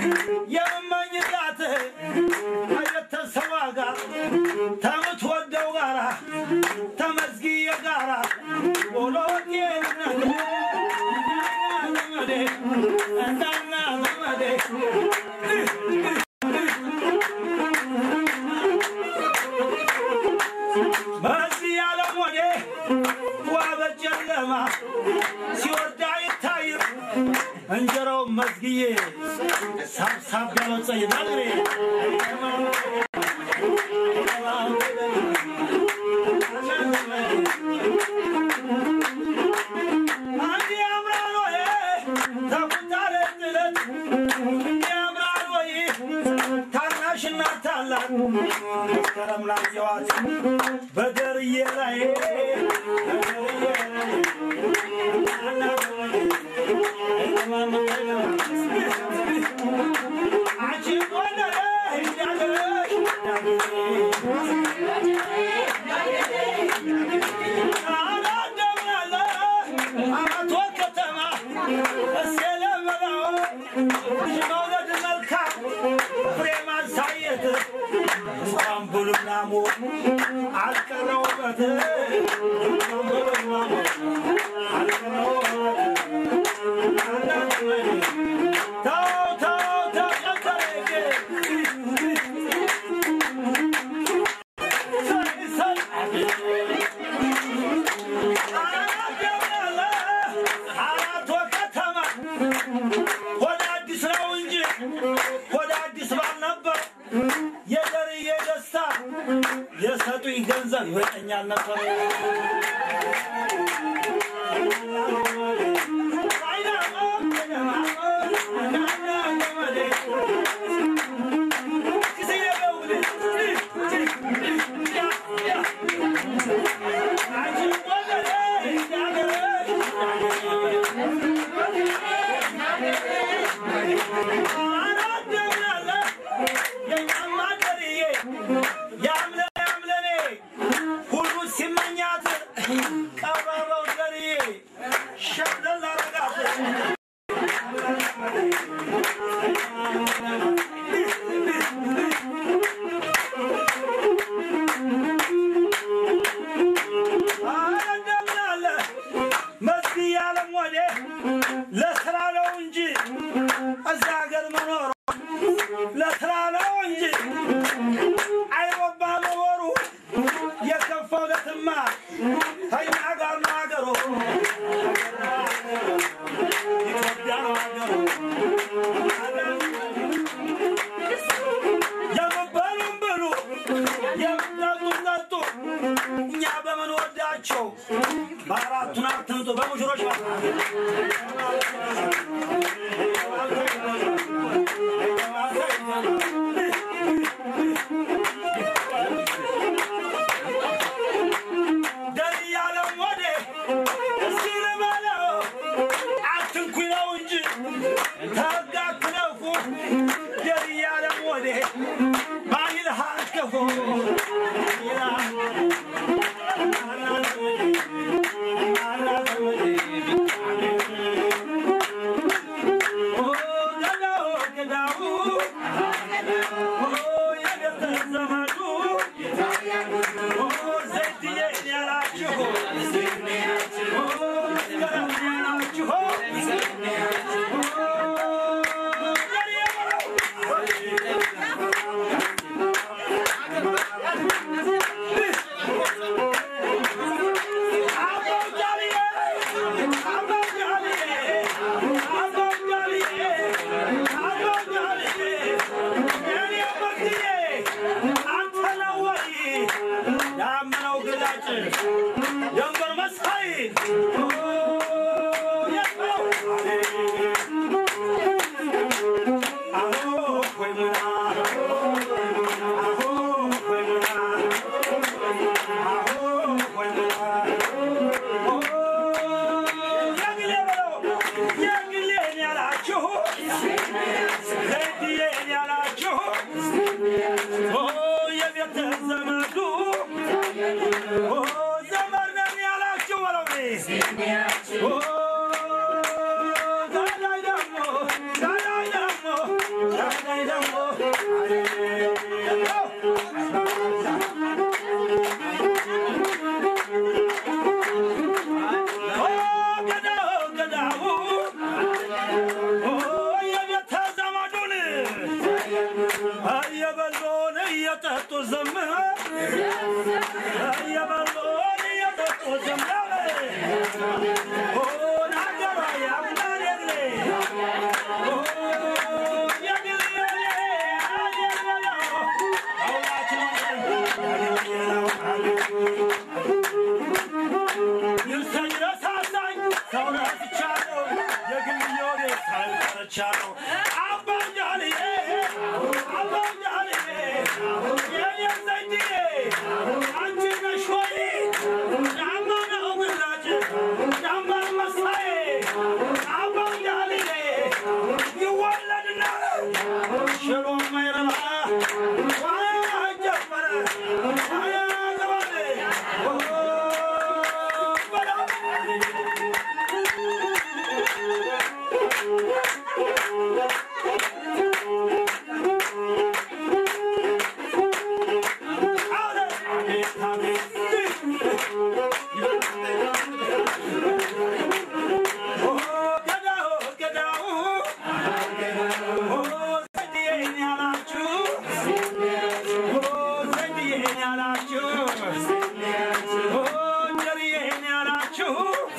የምመኝላት ከቤተሰቧ ጋር ከምትወደው ጋራ ተመዝጊየ ጋራ ወሎቴ ዘመዴ እንዳና ዘመዴ በዚህ ዓለም ወዴ ዋ በጨለማ ሲወርዳ አይታይም እንጀራው መዝግዬ ሳብሳብ ያበጸይ ናግሬ አንድ ያምራል ወይ ተቁጣለ ጥለት ያምራል ወይ ታናሽና ታላቅ መስከረም ላይ የዋት በደርዬ ላይ በደርዬ ላይ አንቺ ጎንደር እንዳገረሽ አላደምናለ አማቶ ከተማ እሴለበላው ልጅ መውለድ መልካም ፍሬ ማሳየት እንኳን ብሉና ሞ አልቀረውበት እንኳን ብሉና ሞ አልቀረውበት ተው ተው ተው ጨከረኝ አራቶ ከተማ ወደ አዲስ ነው እንጂ ወደ አዲስ ባልነበር የደርዬ ደስታ የሰጡኝ ገንዘብ ይበቀኛል ነበር። ሁሉ ሲመኛት ቀረበው ዘርዬ ሸብለል አረጋት አረደምናለ መስጊ ያለም ወዴ ለስራ ነው እንጂ እዛ ሀገር መኖሩ ለስራ ነው እንጂ አይሮባ መኖሩ የከፋው ለትማ ከኛ ጋር ነው ሀገሩ ኢትዮጵያ ነው ሀገሩ የምበሉም ብሉ የምጠጡም ጠጡ እኛ በምንወዳቸው በአራቱን አትምጡ በሙሽሮች ደር ያለም ወዴ እስኪ ልበለው አትንኩኝ ነው እንጂ ተጋክነፉ ደር ያለም ወዴ ባይልህ አትገፉ Oh, እየጠጡ ዝም እየበሉ እየጠጡ ዝም ሆን አገባ ያምናል የግሌ ይወለድና ሽሮ ማይረባ ዋጀመረ አያገባል ገዳው ገዳው ዘዴን ያላችሁ ዘዴን ያላችሁ ጀርዬን ያላችሁ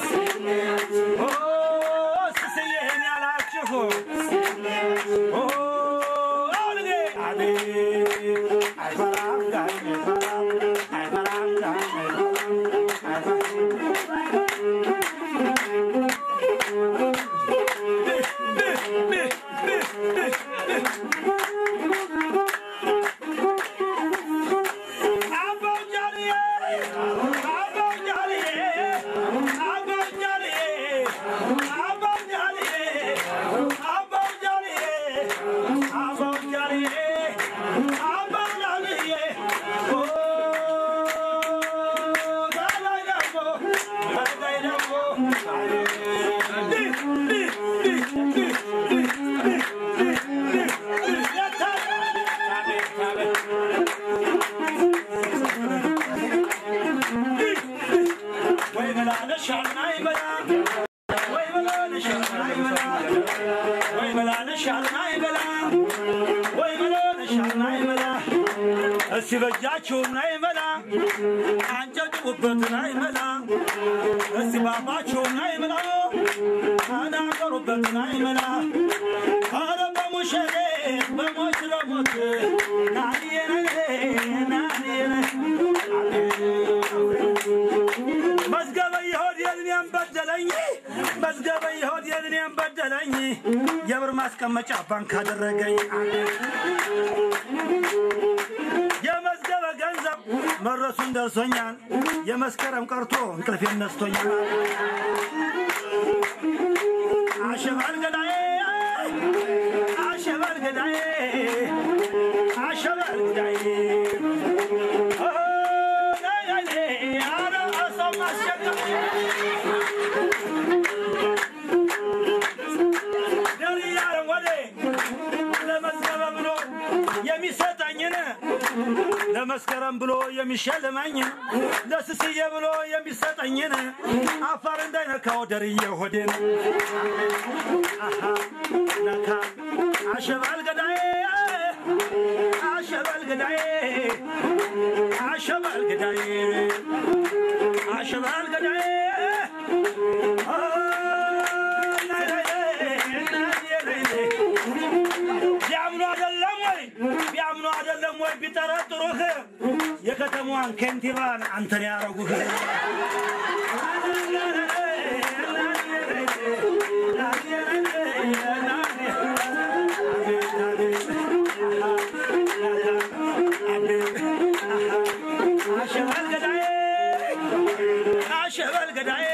ስስዬን ያላችሁ አውልጌ አይፈራም ጋኝ አይፈራም አይፈራም ጋኝ ወይ በላለሻና ይበላ ወይ በላለሻና ይበላ ወይ በላለሻና ይበላ ወይ በላለሻና ይበላ እስቲ በእጃችሁና ይበላ አንጨጭቡበትና ይበላ እስቲ ባፋችሁና ይበላ ተናገሩበትና ይበላ ኧረ በሙሸሬ በሞት ለሞት ናንየነ ናንየነ መዝገበ ይሆድ የልኔን በደለኝ መዝገበ ይሆድ የልኔን በደለኝ የብር ማስቀመጫ ባንክ አደረገኝ የመዝገበ ገንዘብ መድረሱን ደርሶኛል የመስከረም ቀርቶ እንቅልፌን ነስቶኛል አሸባል ገዳዬ አሸባል ገዳዬ አሸባል ገዳዬ የሚሰጠኝን ለመስከረም ብሎ የሚሸልመኝ ለስስዬ ብሎ የሚሰጠኝን አፋር እንዳይነካው ደርዬ ሆዴን አሃ ነካ አሸባል ገዳዬ አሸባል ገዳዬ አሸባል ገዳዬ አሸባል ገዳዬ አ፣ ናይ ናይ ናይ ናይ ናይ ቢያምኑ አይደለም ወይ ቢያምኑ አይደለም ወይ ቢጠረጥሩህ የከተማዋን ከንቲባን አንተን ያረጉህ አሸበል ገዳዬ አሸበል ገዳዬ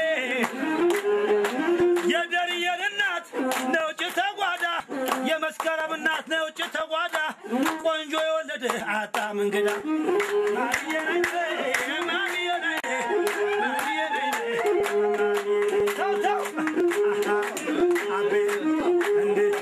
የደርየን እናት ነውጭ ተጓዳ የመስከረም እናት ነውጭ ተጓዳ ቆንጆ የወለደ አጣም እንግዳ ተው ተው አቤት እንዴት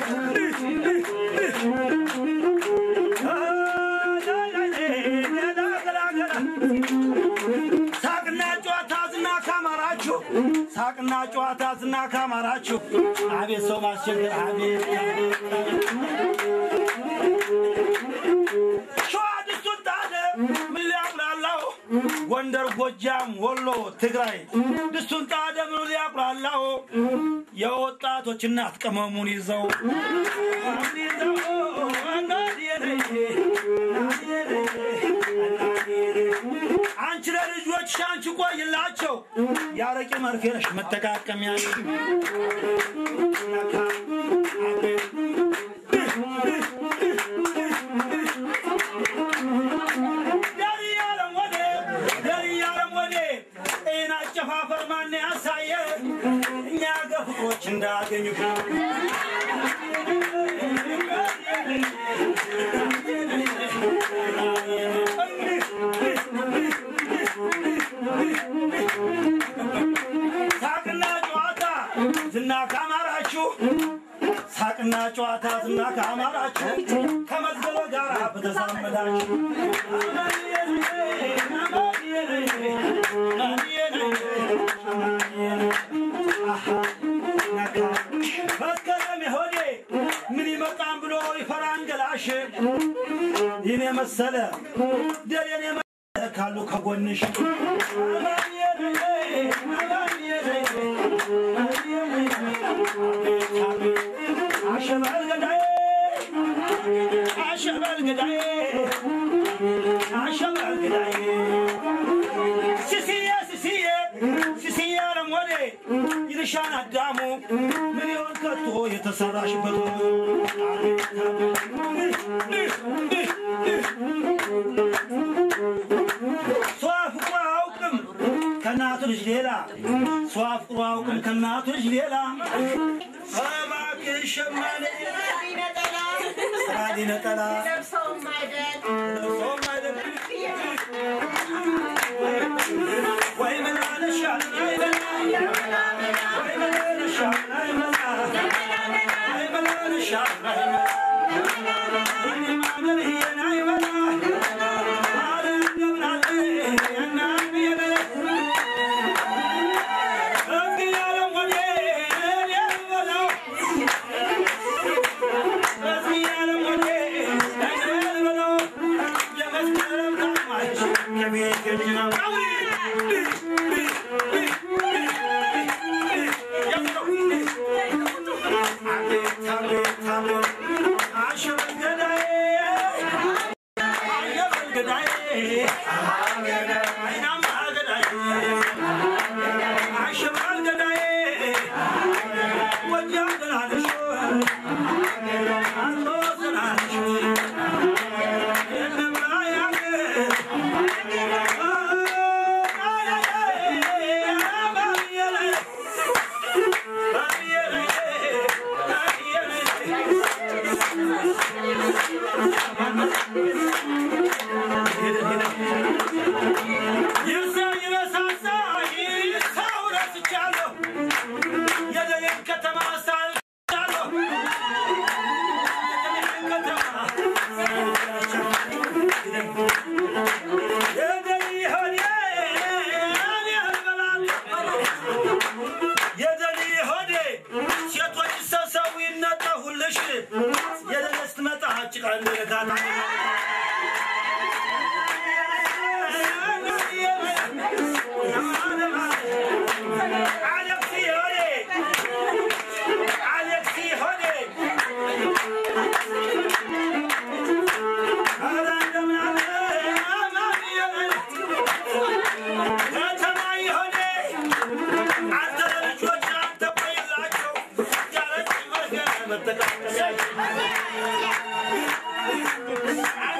ሳቅና ጨዋታ ዝና ካማራችሁ ሳቅና ጨዋታ ዝና ካማራችሁ አቤት ሰው ማስቸገር አቤት ሸዋ ጎጃም፣ ወሎ፣ ትግራይ ድስቱን ጣደምኑ ሊያቁላላው የወጣቶች እናት ቅመሙን ይዘው አንቺ ለልጆች አንቺ ቆይላቸው ያረቂ መርፌ ነሽ መጠቃቀሚያ አጨፋፈር ማን ያሳየ እኛ ገፍሮች እንዳገኙ ሳቅና ጨዋታ ዝና ካማራችሁ ሳቅና ጨዋታ ዝና ካማራችሁ ከመዝገበ ጋር በተዛመዳችሁ መስከረም ሆዴ ምን ይመጣን ብሎ ይፈራን ገላሽ ይህን የመሰለ ደሬን የመሰለ ካሉ ከጎንሽ አሸበል ገዳዬ አሸበል ገዳዬ አሸበል ገዳዬ ሲሲዬ ሲሲዬ ሲሲዬ አረሞዴ ይልሻን አዳሙ ምን ይሆን ከቶ የተሰራሽበት ሰው አፍቅሮ አያውቅም ከእናቱ ልጅ ሌላ ሰው አፍቅሮ አያውቅም ከእናቱ ልጅ ሌላ እባክሽ ሸማኔ ስራ ነጠላ ለብሰውም አይደል ወይ መላለሻል አይበላ ወይ መላለሻል አይበላ ወይ መላለሻል አይበላ ማመርዬን አይበላ አረ እንደምናለ እናት የበለ እዚህ ያለም ወዴ የበላው እዚህ ያለም ወዴ የበላው የመስከረም ታማች ከቤት የሚናው ሴቶች ሰብሰቡ ይነጠፉልሽ የደረስ ትመጣ ጭቃ እንደነካታ መጠቃቀሚያ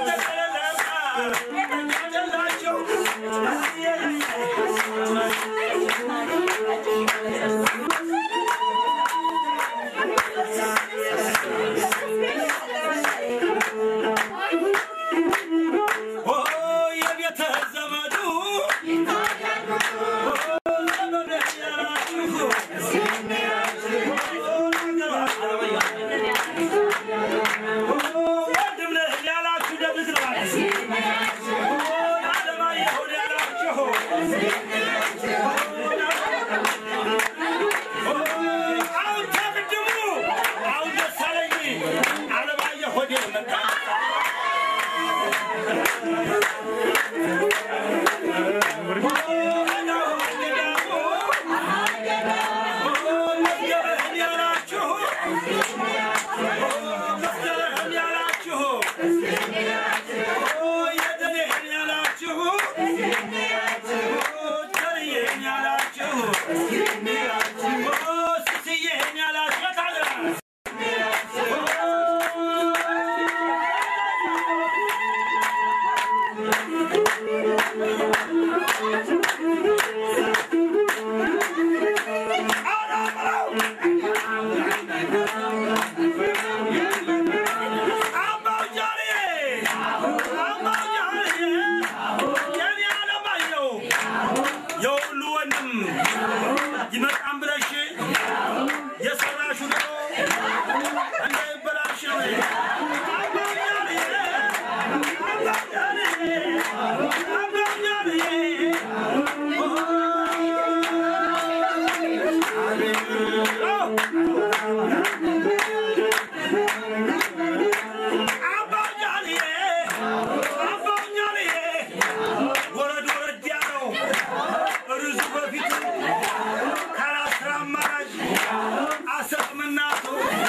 ወረድ ወረድ ያለው ርዙ በፊት ካላስራ አማራጭ አሰጥምናቱ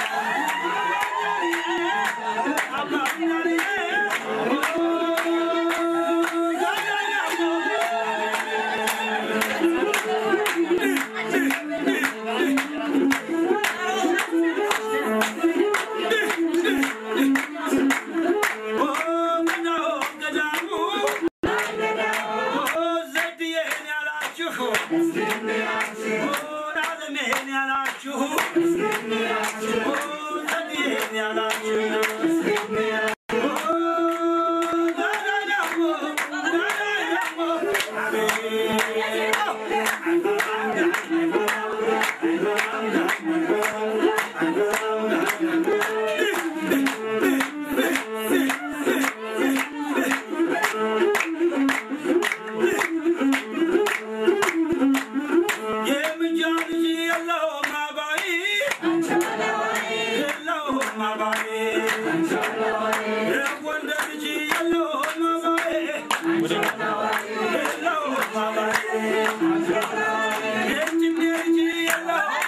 ዘድዬን ያላችሁ ዓለሜን ያላችሁ ዘድዬን ያላችሁ የምንጃ ልጅ የለውም አባይ የለውም አባይ የወንደ ልጅ የለውም አባይ የለውም አባይ የጭኔ ልጅ የለውም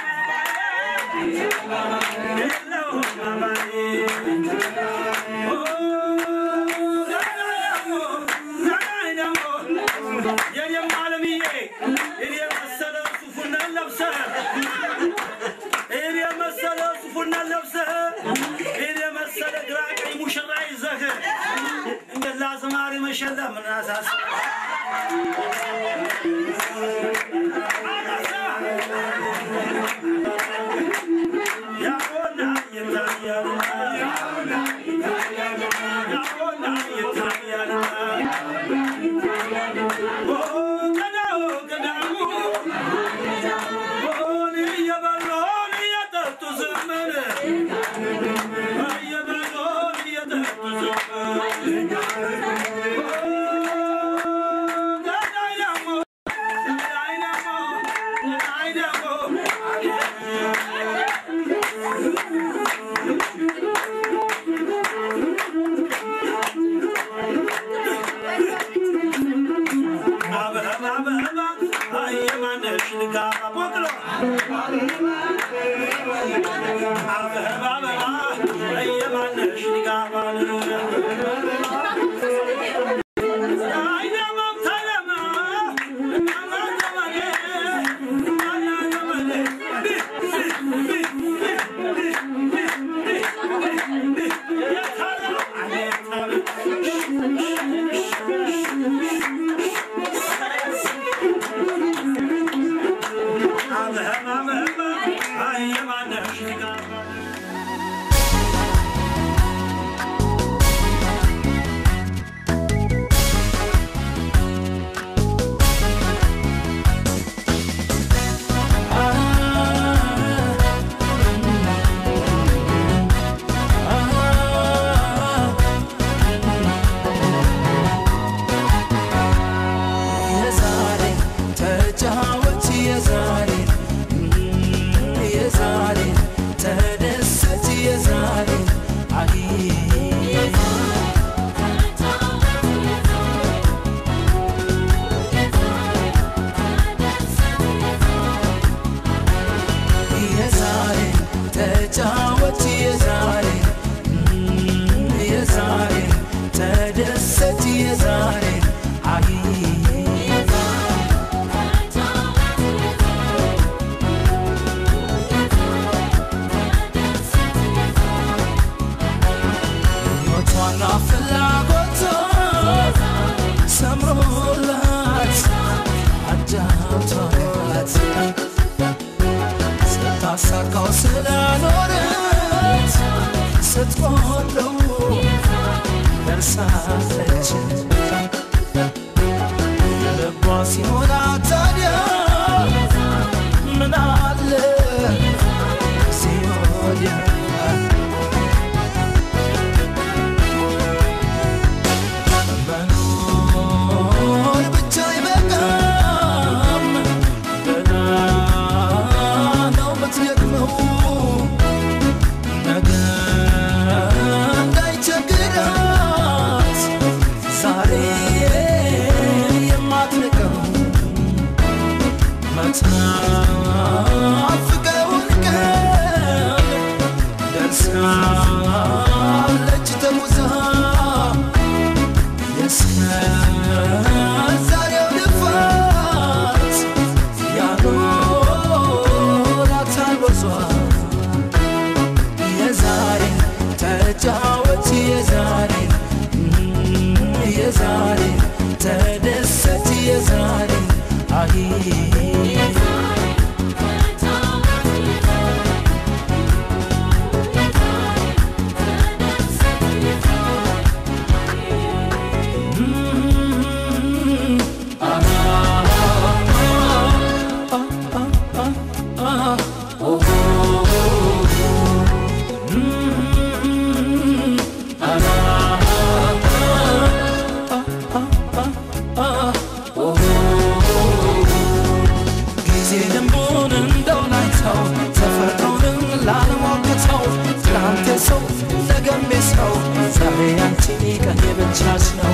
አባይ የለውም አባይ ኦ ዛሬ ደግሞ የኔም ዓለምዬ እኔ መሰለ ሱፉን ለብሰህ እኔ መሰለ ሱፉን ለብሰህ እኔ መሰለ ግራ ቀኝ ሙሽራ ይዘህ እንደዛ ዝማሬ መሸለም ምን አሳስብ ያሆና ይታያል ያሆና ይታያል የዛሬ ተጫወች የዛሬ የዛሬ ተደሰች የዛሬ አይ የዛሬ ተጫወች የዛሬ የዛሬ ተደሰች የዛሬ አይ ሞቷና ፍላጎቷ ሰምሮላት አዳምቷት ስታሳካው ስላኖረት ስትቆለው ደርሳለች ልቧ ሲሞላ ታዲያ ምን አለ ሲሆን ጉዛ የዛሬው ልፋት ያኖራታል ወዟ የዛሬ ተጫወች የዛሬ የዛሬ ተደሰች የዛሬ አይ ጊዜ ልንቡን እንደው ላይተው ተፈጥሮንም ላለሞክተው ትናንት ሰው ነገም ሰው ዛሬ አንቺ ቀን የብቻሽ ነው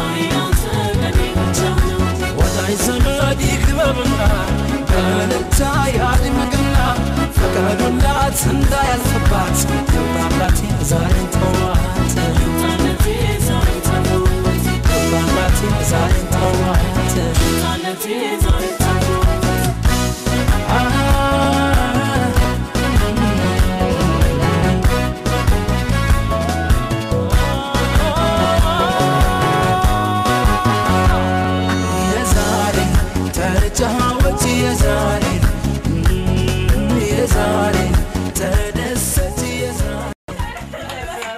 ወዳጅ ዘመድ ይክበብና በልታ ያድምቅና ፈቀዱላት እንዳያልፍባት ገባላት ዛሬን ተዋት ገባላት ዛሬን ተዋት የዛሬ ተጫወች የዛሬ የዛሬ ተደሰች የዛሬ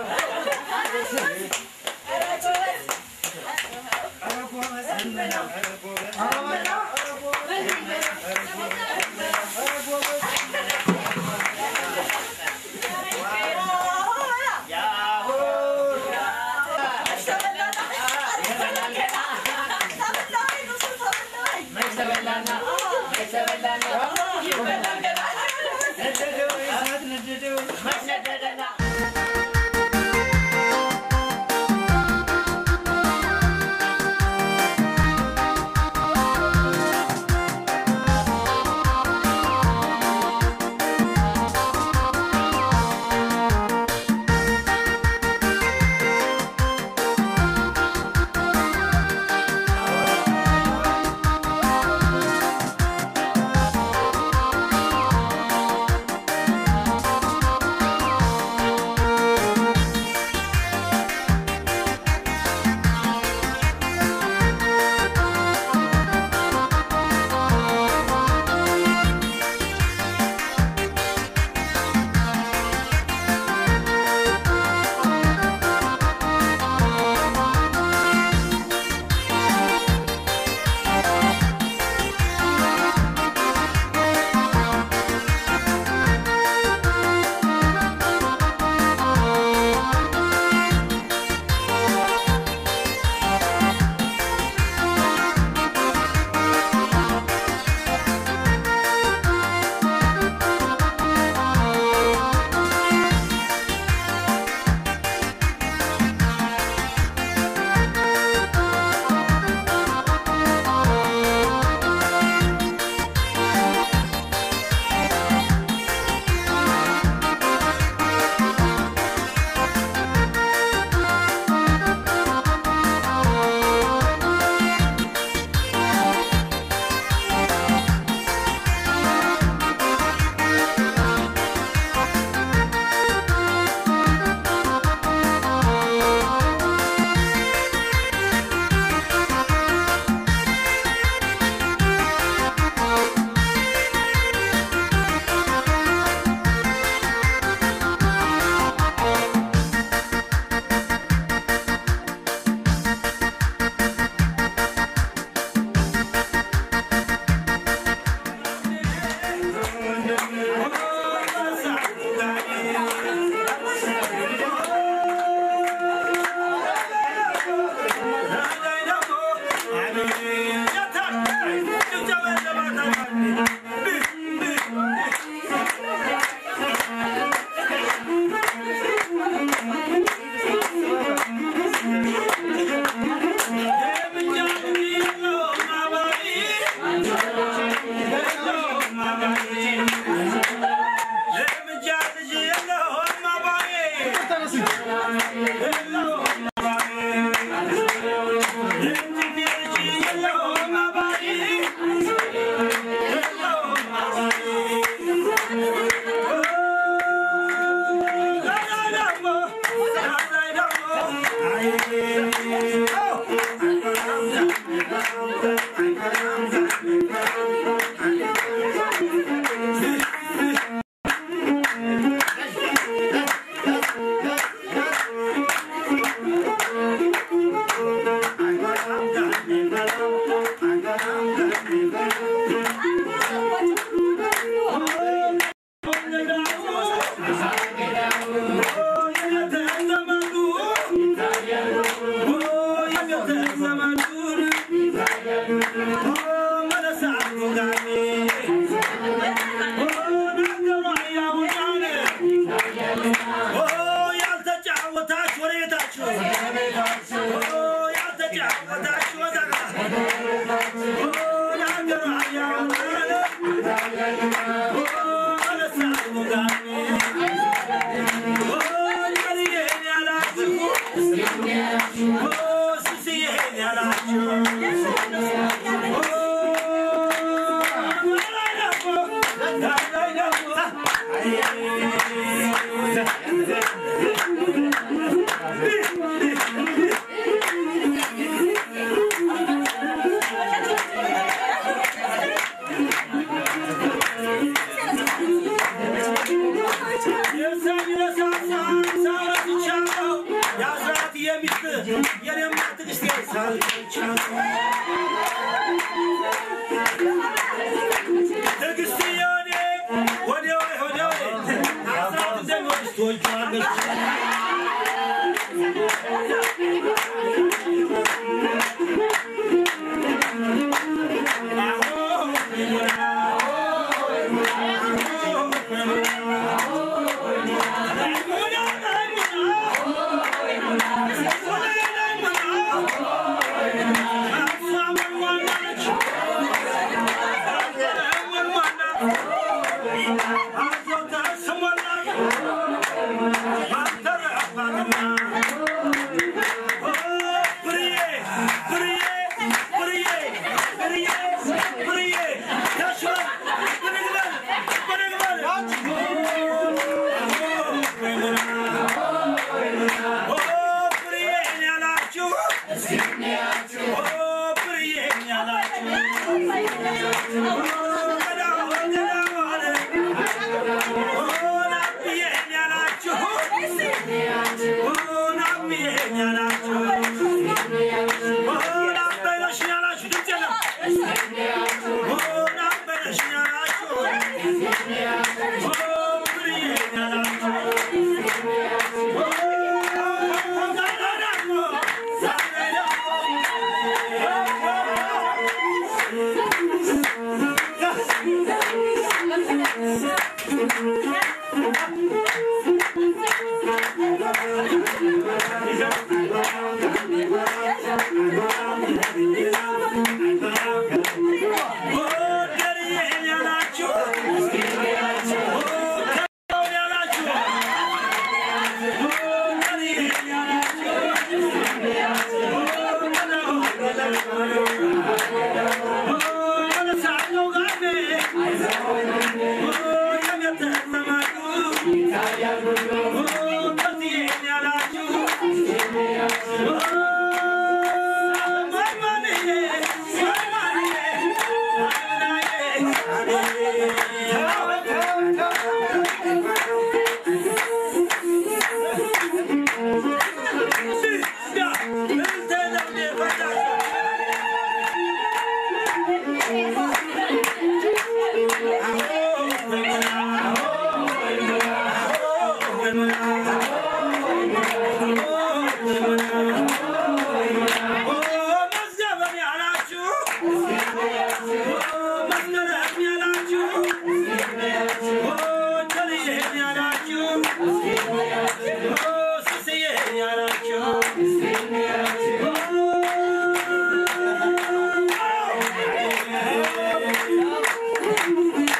ያልተጫወታችሁ ወሬታችሁ ያልተጫወታችሁ ወዘጋ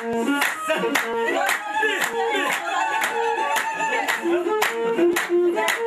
Yeah.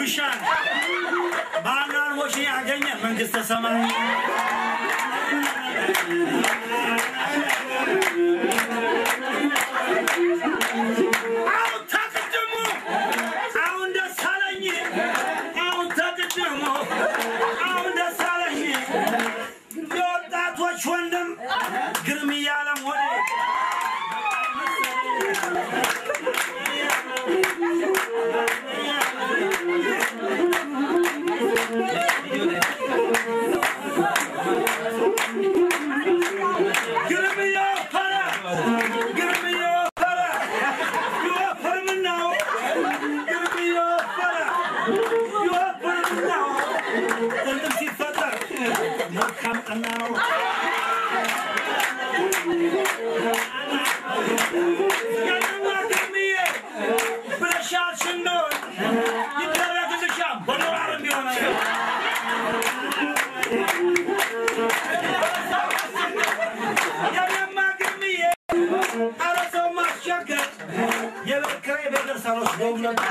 ይረብሻል። ባላን ሞሽ ያገኘ መንግስተ ሰማይ አሁን ተቅድሙ አሁን ደስ አለኝ አሁን ተቅድሙ አሁን ደስ አለኝ የወጣቶች ወንድም ግርም እያለም ሆነ ግርም እየወፈረ ግርም እየወፈረ ይወፍር ምነው ግርም እየወፈረ ይወፍር ምነው ጥንጥም ሲፈጠር መልካም ቀና ነው ያንማ ግርምዬ ብለሻል ሽንዶን ይደረግልሻል በዶላርም ቢሆን ያንማ ግርምዬ ኧረ ሰው ማስቸገር የቤት ኪራይ ቤተር ሳልወስደውም ነበር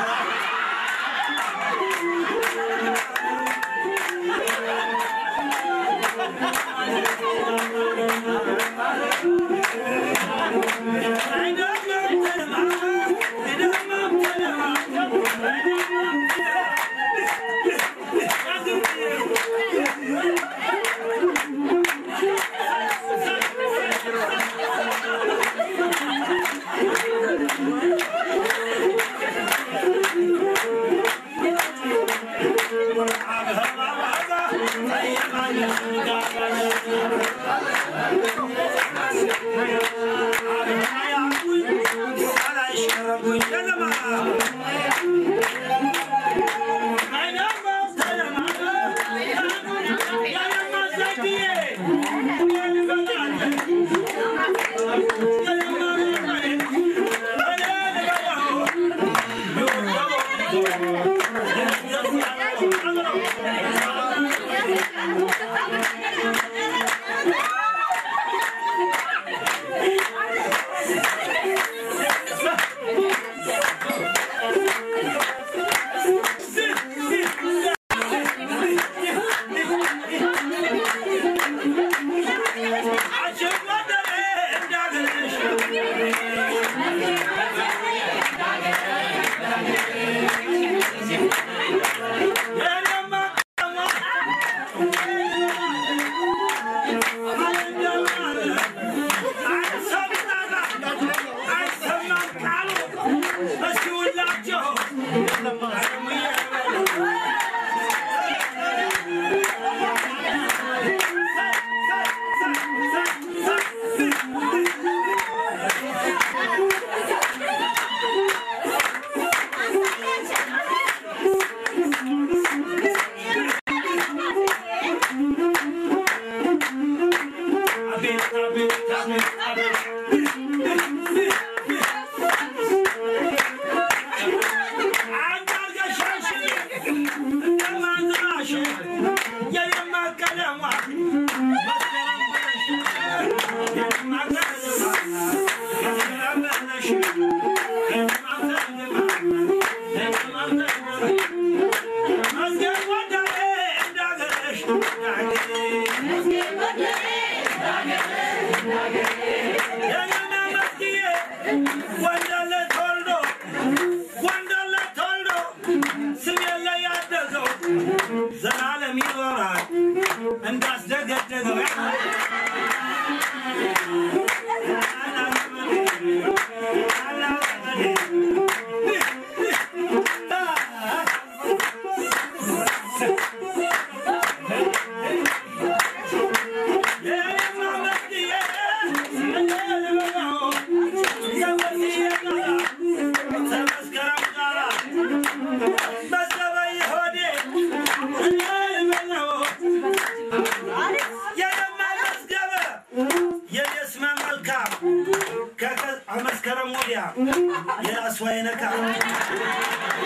ወንደለ ተወልዶ ወንደለ ተወልዶ ስም የለ ያደገው ዘላለም ይኖራል እንዳስደገደገው መስከረም ወዲያ የራሱ አይነካ